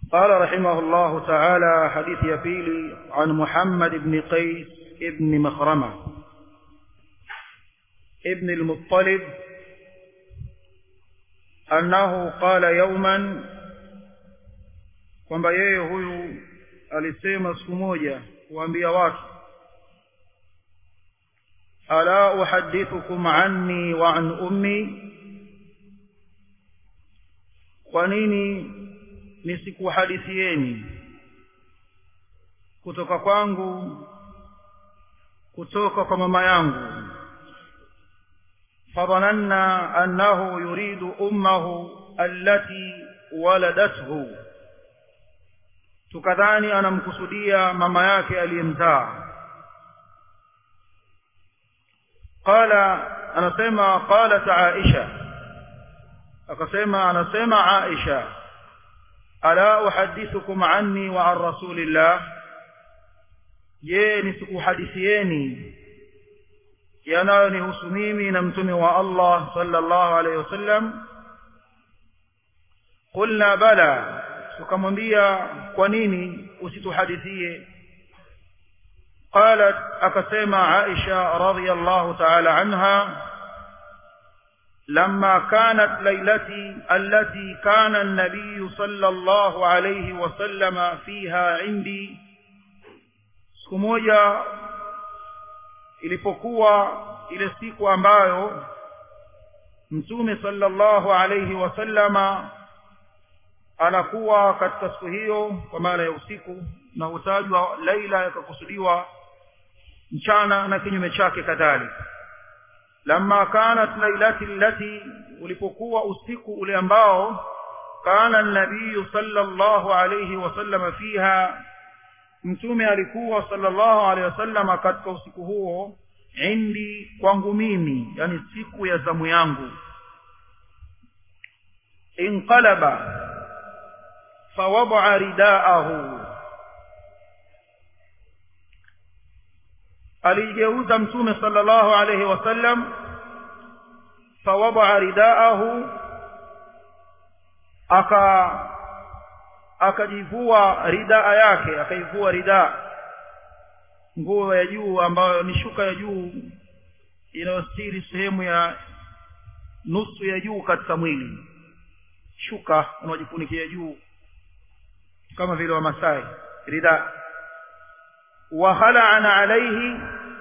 قال رحمه الله تعالى حديث يبيلي عن محمد بن قيس ابن مخرمة ابن المطلب أنه قال يوما kwamba yeye huyu alisema siku moja kuambia watu ala uhadithukum anni wa an ummi kwa nini nisikuhadithieni kutoka kwangu kutoka kwa mama yangu fadhananna annahu yuridu ummahu allati waladathu tukadhani anamkusudia mama yake aliyemzaa qala anasema qalat aisha akasema anasema aisha ala uhadithukum anni wa an rasulillah je nisikuhadithieni yanayonihusu mimi na mtume wa allah sallallahu alayhi wasallam qulna bala tukamwambia kwa nini usituhadithie qalat akasema aisha radhiyallahu ta'ala anha لما كانت ليلتي التي كان النبي صلى الله عليه وسلم فيها عندي siku moja ilipokuwa ile siku ambayo mtume sallallahu alayhi wasallama anakuwa katika siku hiyo kwa maana ya usiku na hutajwa laila yakakusudiwa mchana na kinyume chake kadhalika lamma kanat lailati allati ulipokuwa usiku ule ambao kana nabiyu sallallahu alayhi wasallam fiha mtume alikuwa sallallahu alayhi wasallam katika usiku huo indi kwangu mimi yani siku ya zamu yangu inqalaba فوضع رداءه aligeuza mtume sallallahu alayhi wasallam fawadaa ridaahu aka akajivua ridaa yake akaivua ridaa nguo ya juu ambayo ni shuka ya juu inayostiri sehemu ya nusu ya juu katika mwili shuka unaojifunikia juu kama vile wamasai rida wa khala'ana alayhi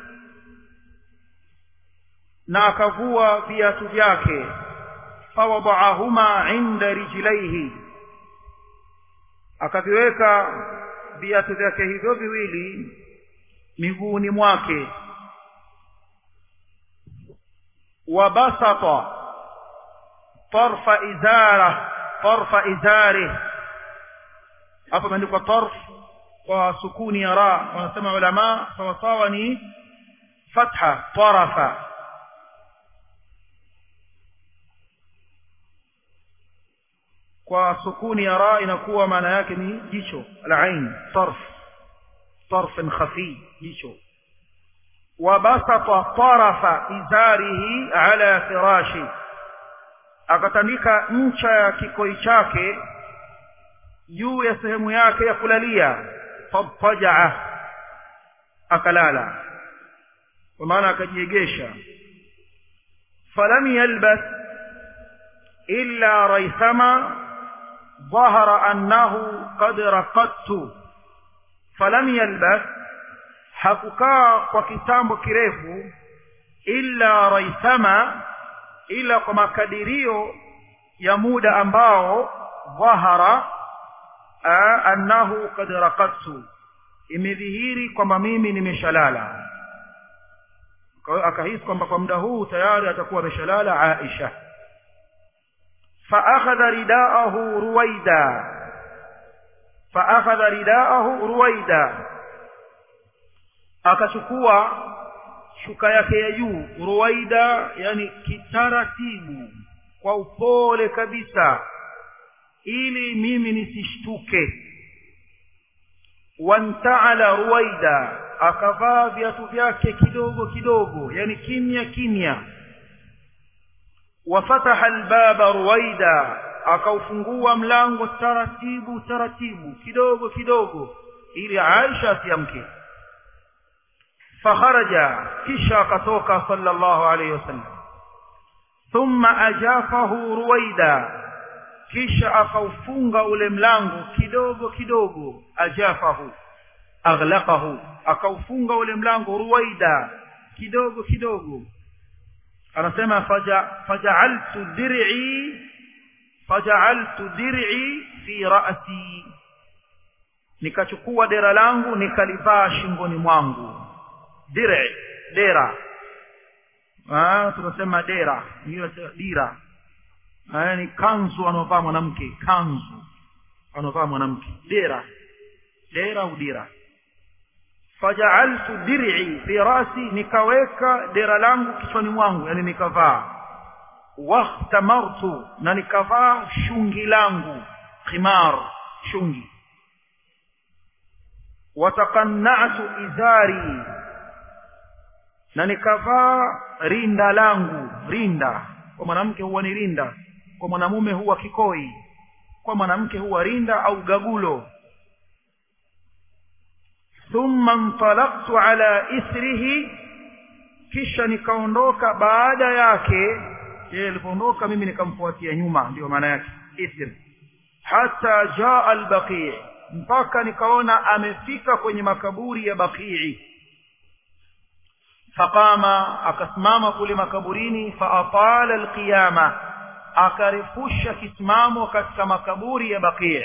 na akavua viatu vyake fawadahuma inda rijlaihi akaviweka viatu vyake hivyo viwili miguuni mwake wabasata tarfa izara tarfa izarih hapa imeandikwa tarf kwa sukuni ya ra wanasema ulama sawasawa ni fatha tarafa kwa sukuni ya ra inakuwa maana yake ni jicho al-ain tarf tarf khafi jicho wabasata tarafa izarihi ala firashi akatandika ncha ya kikoi chake juu ya sehemu yake ya kulalia fadtajaa akalala kwa maana akajiegesha falam yalbas illa raithama ظهر أنه قد رقدت فلم يلبث hakukaa kwa kitambo kirefu illa raithama ila kwa makadirio ya muda ambao dhahara annahu qad raqadtu imedhihiri kwamba mimi nimeshalala akahisi kwamba kwa muda huu tayari atakuwa ameshalala Aisha فأخذ رداءه رويدا فأخذ رداءه رويدا akachukua shuka yake ya juu ruwaida yani kitaratibu kwa upole kabisa ili mimi nisishtuke wantaala ruwaida akavaa viatu vyake kidogo kidogo yani kimya kimya wafataha albaba ruwaida akaufungua mlango taratibu taratibu kidogo kidogo ili Aisha asiamke fakharaja kisha akatoka sallallahu alayhi wasallam thumma ajafahu ruwaida kisha akaufunga ule mlango kidogo kidogo ajafahu aghlaqahu akaufunga ule mlango ruwaida kidogo kidogo anasema faja faja'altu dir'i faja'altu dir'i fi ra'si nikachukua dera langu nikalivaa shingoni mwangu dir'i dera ah tunasema dera hiyo dira haya ni kanzu anovaa mwanamke kanzu anovaa mwanamke dera dera au dira faja'altu dir'i fi rasi nikaweka dera langu kichwani mwangu yani nikavaa wahtamartu na nikavaa shungi langu khimar shungi wataqanna'tu izari na nikavaa rinda langu rinda kwa mwanamke huwa ni rinda kwa mwanamume huwa kikoi kwa mwanamke huwa rinda au gagulo thumma intalaqtu ala isrihi kisha nikaondoka baada yake yeye alipoondoka mimi nikamfuatia nyuma ndio maana yake isr hata jaa albaqi mpaka nikaona amefika kwenye makaburi ya baqii faqama akasimama kule makaburini faatala alqiyama akarefusha kisimamo katika makaburi ya baqii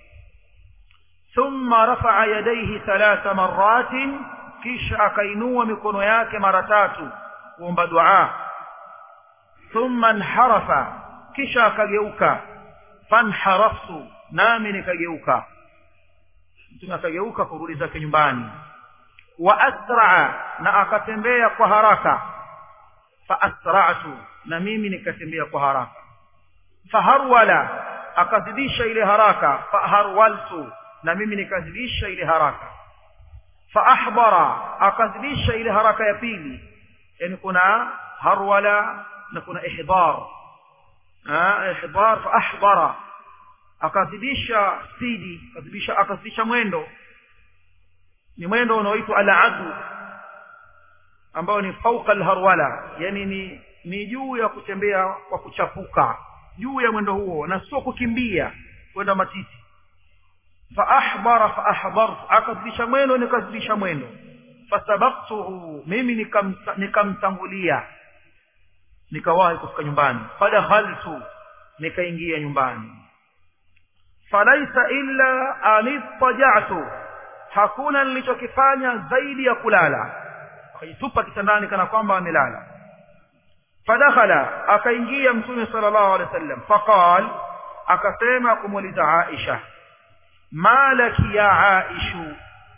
thumma rafa'a yadayhi thalatha marratin kisha akainua mikono yake mara tatu kuomba dua thumma inharafa kisha akageuka fanharaftu nami nikageuka mtume akageuka kurudi zake nyumbani wa asraa na akatembea kwa haraka fa asra'tu na mimi nikatembea kwa haraka faharwala akazidisha ile haraka faharwaltu na mimi nikazidisha ile haraka faahbara akazidisha ile haraka ya pili yani kuna harwala na kuna ihdar ah ihdar faahbara akazidisha spidi akazidisha akazidisha mwendo ni mwendo unaoitwa al-adu ambao ni fauka al-harwala yani ni ni juu ya kutembea kwa kuchapuka juu ya mwendo huo na sio kukimbia kwenda matiti fa ahbara fa ahbartu akazidisha mwendo nikazidisha mwendo fasabaqtuhu mimi nikamtangulia nikawahi kufika nyumbani fadakhaltu nikaingia nyumbani falaisa illa anittaja'tu hakuna nilichokifanya zaidi ya kulala akajitupa kitandani kana kwamba amelala fadakhala akaingia mtume sallallahu alaihi wasallam faqal akasema kumuuliza Aisha malaki ya Aishu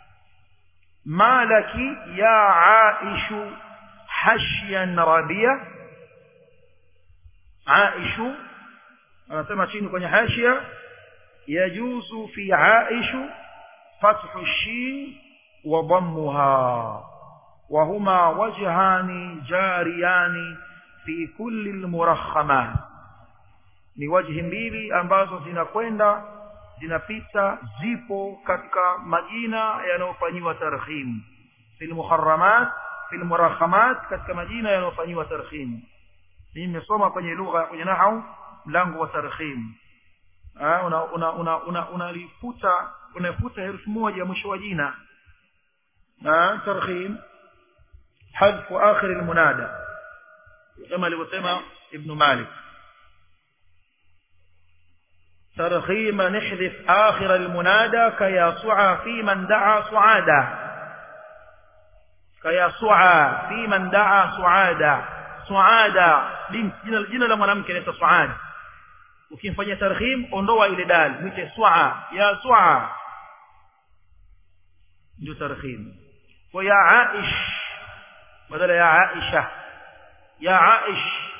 malaki ya Aishu hashyan rabia Aishu anasema chini kwenye hashia yajuzu fi Aishu فتح الشين وضمها وهما وجهان جاريان في كل المرخمات ni wajhi mbili ambazo zinakwenda zinapita zipo katika majina yanayofanyiwa tarhim fil muharramat fil murakhamat katika majina yanayofanyiwa tarhim mimi nimesoma kwenye lugha kwenye nahau mlango wa tarhim una una una una unalifuta unafuta herufi moja mwisho wa jina na tarhim hadfu akhir almunada kama alivyosema ibn malik ترخيم نحذف آخر المنادى كيسعى في من دعا سعادا كيسعى في من دعا سعادا سعادا jina jina la mwanamke ni Suad ukimfanyia tarhim ondoa ile dal mwite swaa ya swaa ndio tarhim kwa ya aish badala ya aisha ya aish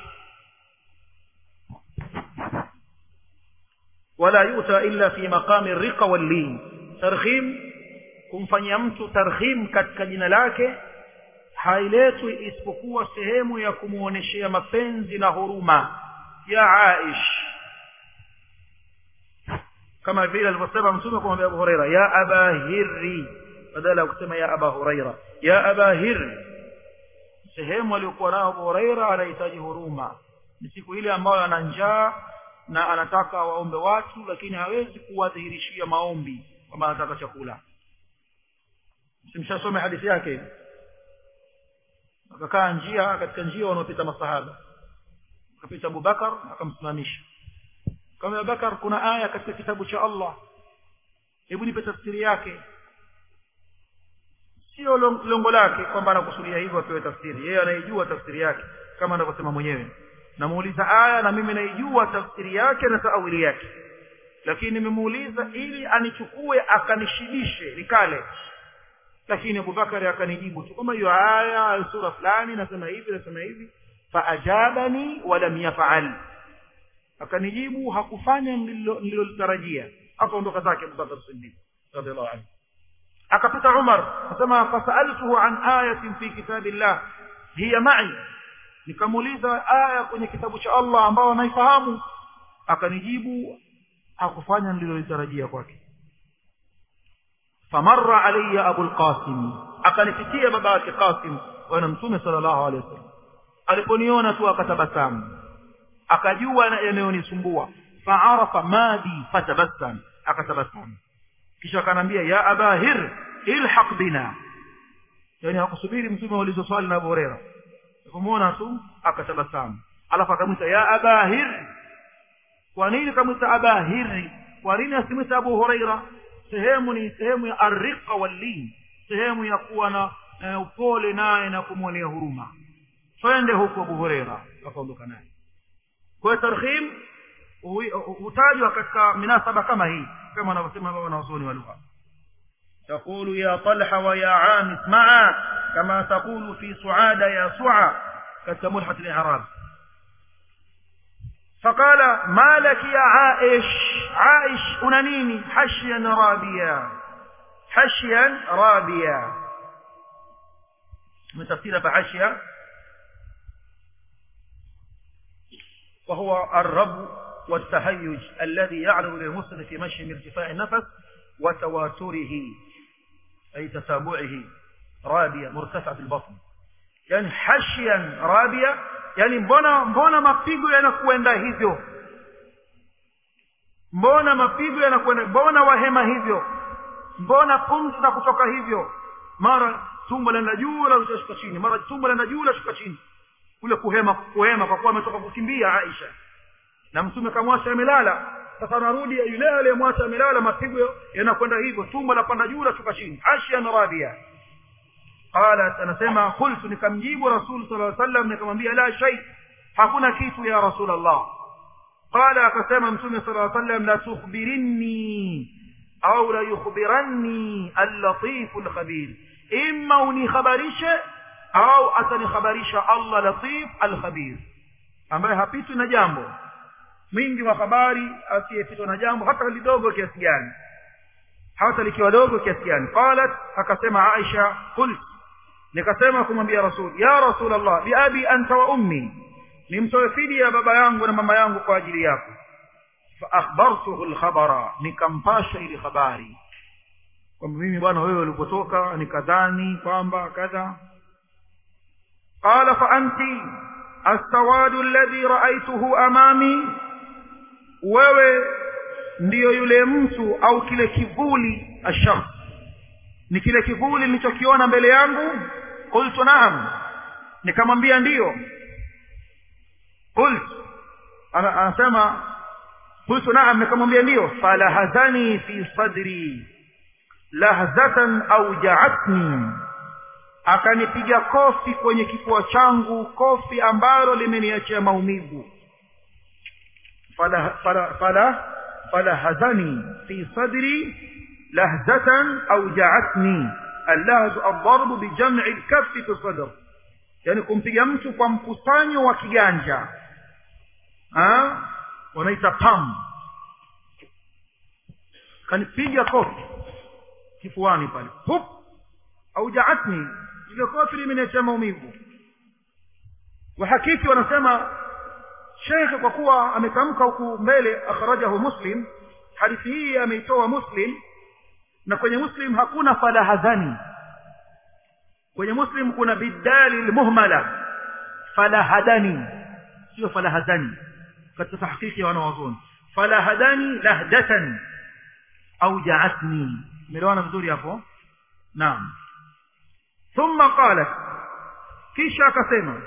wala yuta illa fi maqami riqa wal lin tarhim kumfanyia mtu tarhim katika jina lake hailetwi isipokuwa sehemu ya kumuoneshea mapenzi na huruma ya aish kama vile alivyosema mtume kumwambia abu huraira ya aba hirri badala ya kusema ya aba huraira ya aba hirri sehemu aliyokuwa nayo abu huraira anahitaji huruma ni siku ile ambayo ana njaa na anataka waombe watu lakini hawezi kuwadhihirishia maombi kwamba anataka chakula simshasome hadithi yake akakaa njia katika njia wanaopita masahaba akapita abubakar akamsimamisha kama abubakar kuna aya katika kitabu cha allah hebu nipe tafsiri yake sio lengo lake kwamba anakusudia hivyo apewe tafsiri yeye anaijua tafsiri yake kama anavyosema mwenyewe namuuliza aya na mimi naijua tafsiri yake na taawili yake lakini nimemuuliza ili anichukue akanishibishe nikale lakini abubakari akanijibu tu kama hiyo aya sura fulani nasema hivi nasema hivi faajabani walam yafaal akanijibu hakufanya nililolitarajia akaondoka zake abubakar siddiq radiallahu anhu akapita umar asema fasaltuhu an ayatin fi kitabillah hiya mai nikamuuliza aya kwenye kitabu cha allah ambao anaifahamu akanijibu hakufanya nililolitarajia kwake famarra alayya abu lqasim akanipitia baba yake qasim bwana mtume sallallahu alaihi wasallam aliponiona tu akatabasamu akajua yanayonisumbua faarafa madi fatabassam akatabasamu kisha akanambia ya aba hir ilhaq bina yani hakusubiri mtume aulizo swali na abu huraira kumwona tu akatabasamu alafu akamwita ya aba hir kwa nini kamwita aba hiri kwa nini asimwita abu huraira sehemu ni sehemu ya arriqa wallin sehemu ya kuwa na uh, upole naye na kumwonea huruma twende huku abu hureira akaondoka naye kwa hiyo tarhim hutajwa katika minasaba kama hii kama wanavyosema wanawazuoni wa lugha تقول يا طلحة ويا عامس معا كما تقول في سعادة يا سعى كالتملحة الإعراب فقال ما لك يا عائش عائش أنانيني حشيا رابيا حشيا رابيا من تفسير فحشيا وهو الرب والتهيج الذي يعرض للمسلم في مشي من ارتفاع النفس وتواتره أي تتابعه رابية مرتفعة البطن يعني حشيا رابية yani mbona mbona mapigo yanakwenda hivyo mbona mapigo yanakwenda mbona wahema hivyo mbona pumzi za kutoka hivyo mara tumbo lenda juu la lashuka chini mara tumbo lenda juu lashuka chini kule kuhema kuhema kwa kuwa ametoka kukimbia aisha na mtume kamwacha amelala sasa anarudi yule aliyemwacha amelala mapigo yanakwenda hivyo tumbo lapanda juu lashuka chini ashyan rabia qalat anasema qultu nikamjibu rasul sala sallam nikamwambia la shay hakuna kitu ya rasul allah qala akasema mtume sala sallam la tukhbirinni au la yukhbiranni al-latif al-khabir imma unikhabarishe au atanikhabarisha allah latif al-khabir ambaye hapitwi na jambo mwingi wa habari asiyepitwa na jambo hata lidogo kiasi gani hata likiwa dogo kiasi gani qalat akasema aisha qult nikasema kumwambia rasul ya rasul allah biabi anta wa ummi nimtoe fidia baba yangu na mama yangu kwa ajili yako fa akhbartuhu alkhabara nikampasha ili habari kwamba mimi bwana wewe ulipotoka nikadhani kwamba kadha qala fa anti السواد الذي رأيته أمامي wewe ndiyo yule mtu au kile kivuli ashakhs ni kile kivuli nilichokiona mbele yangu qultu naam nikamwambia ndiyo qult anasema qultu naam nikamwambia ndiyo falahazani fi sadri lahzatan aujaatni akanipiga kofi kwenye kifua changu kofi ambalo limeniachia maumivu fala fala fala falahazani fi sadri lahzatan aujaatni اللهز الضرب بجمع الكف في الصدر yani kumpiga mtu kwa mkusanyo wa kiganja ha? wanaita pam kanipiga kofi kifuani pale hup aujaatni ile kofi limeniachia maumivu wahakiki wanasema shekhe kwa kuwa ametamka huku mbele akhrajahu muslim hadithi hii ameitoa muslim na kwenye muslim hakuna falahadhani kwenye muslim kuna bidali lmuhmala falahadani sio falahadhani katika tahqiqi ya wanawazuoni falahadani lahdatan au jaatni umeelewana vizuri hapo naam thumma qalat kisha akasema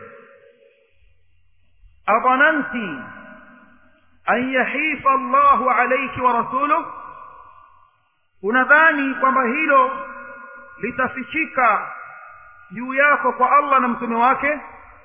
adhananti an yahifa Allahu alayki wa rasuluhu unadhani kwamba hilo litafichika juu yako kwa Allah na mtume wake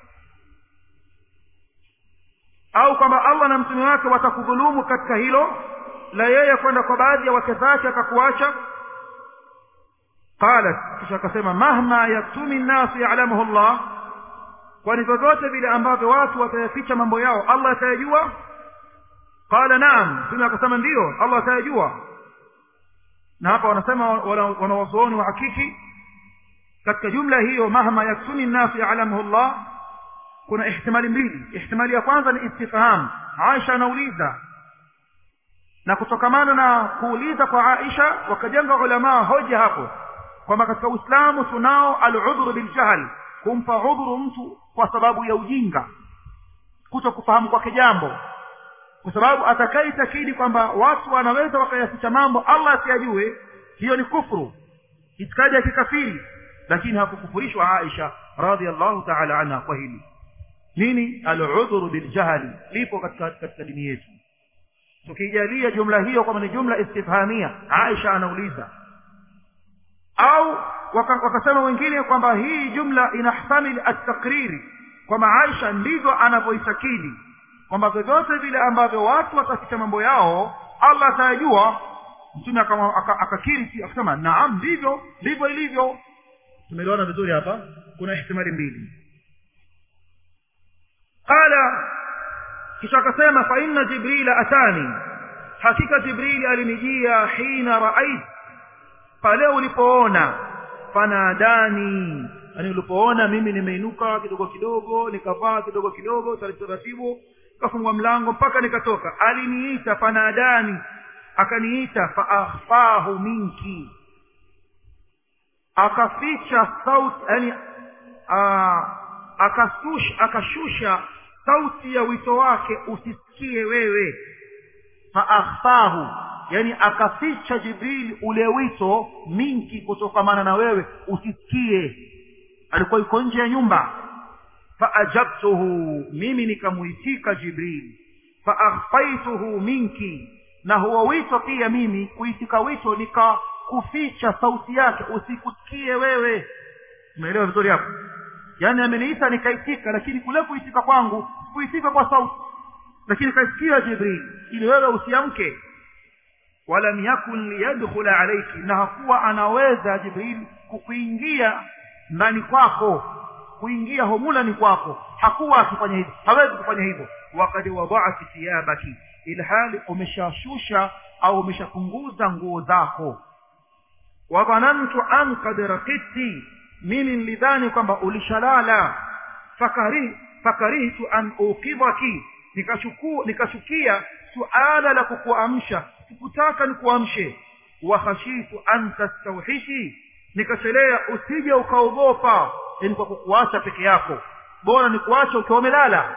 au kwamba Allah na mtume wake watakudhulumu katika hilo la yeye kwenda kwa baadhi ya wake zake akakuacha qalat kisha akasema mahma yaktumi nnasu ya'lamuhu Allah kwani vyovyote vile ambavyo watu watayaficha mambo yao Allah atayajua qala naam mtume akasema ndiyo Allah atayajua na hapa wanasema wanawazuoni wa hakiki katika jumla hiyo mahma yaktumi nnasu ya'lamuhu Allah kuna ihtimali mbili ihtimali ya kwanza ni istifham Aisha anauliza na kutokamana na kuuliza kwa Aisha wakajenga ulama hoja hapo kwamba katika Uislamu tunao al-udhru bil jahl kumpa udhuru mtu kwa sababu ya ujinga kuto kufahamu kwake jambo kwa sababu atakaitakidi kwamba watu wanaweza wakayaficha mambo Allah asiyajue hiyo ni kufuru itikadi ya kikafiri lakini hakukufurishwa Aisha radhiallahu ta'ala anha kwa hili nini al-udhru bil jahli lipo katika katika dini yetu tukijalia jumla hiyo kama ni jumla istifhamia Aisha anauliza au wakasema wengine kwamba hii jumla inahtamil at-takriri kwamba Aisha ndivyo anavyoitakidi kwamba vyovyote vile ambavyo watu wataficha mambo yao Allah atayajua mtume akakiri akasema naam ndivyo ndivyo ilivyo tumeelewana vizuri hapa kuna ihtimali mbili qala kisha akasema fa inna jibrila atani hakika jibrili alinijia hina raait pale ulipoona fanadani yani ulipoona mimi nimeinuka kidogo kidogo nikavaa kidogo kidogo taratibu kafungwa mlango mpaka nikatoka aliniita fanadani akaniita faakhfahu minki akaficha sauti yani akashusha akashusha sauti ya wito wake usisikie wewe faakhfahu yani akaficha jibril ule wito minki kutokamana na wewe usisikie alikuwa yuko nje ya nyumba faajabtuhu mimi nikamuitika jibril faakhfaituhu minki na huo wito pia mimi kuitika wito nikakuficha sauti yake usikusikie wewe umeelewa vizuri hapo yaani ameniita nikaitika lakini kule kuitika kwangu kuitika kwa sauti lakini kaisikia jibril ili wewe usiamke walam yakun liyadkhula alayki na hakuwa anaweza jibril kukuingia ndani kwako kuingia homulani kwako hakuwa akifanya hivyo hawezi kufanya hivyo wakad wada'ati thiyabaki ilhali umeshashusha au umeshapunguza nguo zako wa dhanantu an qad raqiti mimi nilidhani kwamba ulishalala fakari fakarihtu an uqidhaki nikachukua nikachukia suala la kukuamsha sikutaka nikuamshe wa khashitu an tastawhishi nikachelea usije ukaogopa yani kwa kukuacha peke yako bora ni kuacha ukiwa umelala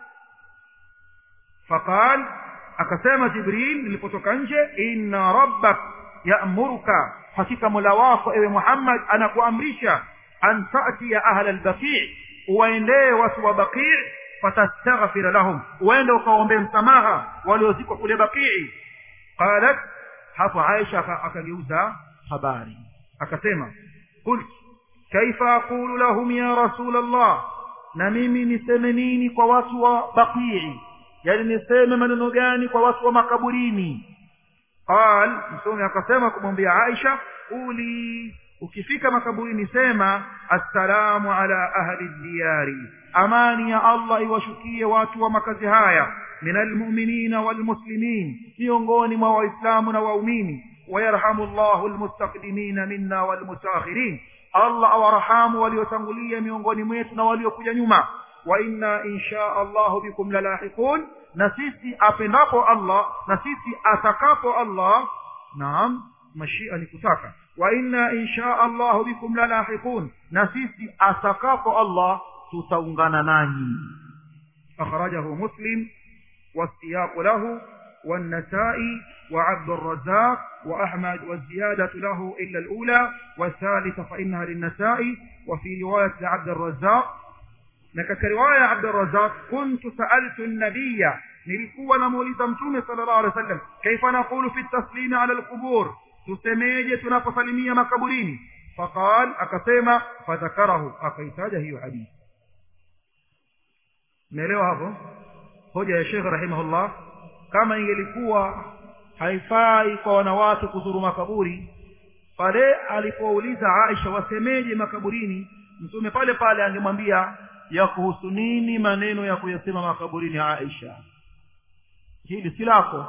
faqal akasema jibril nilipotoka nje inna rabbak ya'muruka hakika mola wako ewe muhammad anakuamrisha an ta'tiya ahla al-baqi' uwaendee watu wa baqi' fatastaghfir lahum uende ukaombee msamaha waliozikwa kule baqi' qalat hapo aisha akageuza habari akasema qult kaifa aqulu lahum ya rasul allah na mimi niseme nini kwa watu wa baqii yani niseme maneno gani kwa watu wa makaburini qal mtume akasema kumwambia aisha uli ukifika makaburini sema assalamu ala ahli diyari amani ya allah iwashukie watu wa makazi haya min almu'minina walmuslimin miongoni mwa waislamu na waumini ويرحم الله المستقدمين منا والمتاخرين الله awarhamu waliotangulia miongoni mwetu na waliokuja nyuma wa inna insha allahu bikum lalahiqun na sisi apendapo allah na sisi atakapo allah naam mashia ni kutaka wa inna insha allahu bikum lalahiqun na sisi atakapo allah tutaungana nanyi akhrajahu muslim والسياق له والنسائي وعبد الرزاق وأحمد والزيادة له إلا الأولى والثالثة فإنها للنسائي وفي رواية عبد الرزاق لك رواية عبد الرزاق كنت سألت النبي nilikuwa namuuliza mtume sallallahu alaihi wasallam kaifa naqulu fi taslimi ala alqubur tusemeje tunaposalimia makaburini faqal akasema fadhakarahu akaitaja hiyo hadithi umeelewa hapo hoja ya shekh rahimahullah kama ingelikuwa haifai kwa wanawake kuzuru makaburi pale alipouliza aisha wasemeje makaburini mtume pale pale angemwambia ya kuhusu nini maneno ya kuyasema makaburini aisha hili si lako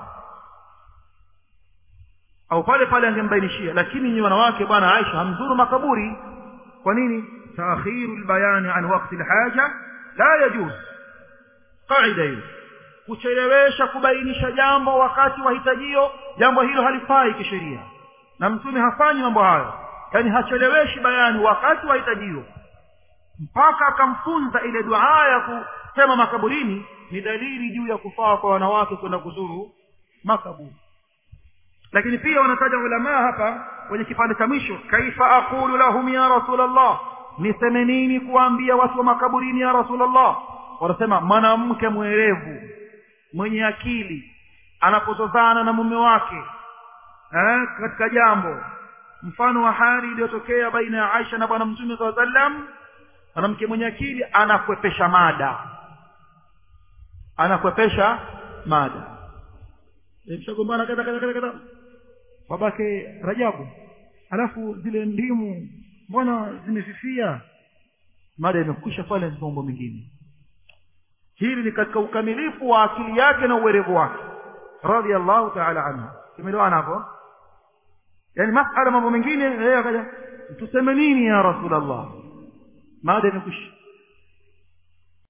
au pale pale angembainishia lakini nyi wanawake bwana aisha hamzuru makaburi kwa nini taakhiru lbayani an wakti lhaja la yajuz qaida hiyo kuchelewesha kubainisha jambo wakati wa hitajio jambo hilo halifai kisheria na mtume hafanyi mambo hayo yaani hacheleweshi bayani wakati wa hitajio mpaka akamfunza ile duaa ya kusema makaburini ni dalili juu ya kufaa kwa wanawake kwenda kuzuru makaburi lakini pia wanataja ulamaa hapa kwenye kipande cha mwisho kaifa aqulu lahum ya rasulllah niseme nini kuwaambia watu wa makaburini ya rasulllah wanasema mwanamke mwerevu mwenye akili anapozozana na mume wake eh, katika jambo mfano wa hali iliyotokea baina ya aisha na bwana mtume saa sallam mwanamke mwenye akili anakwepesha mada anakwepesha mada mshagombana kadha kadha kadha kadha babake rajabu alafu zile ndimu mbona zimefifia mada imekwisha pale mambo mengine hili ni katika ukamilifu wa akili yake na uwerevu wake radhiallahu taala anhu tumeelewana hapo yaani masala mambo mengine yeye akaja tuseme nini ya rasulllah mada imekwisha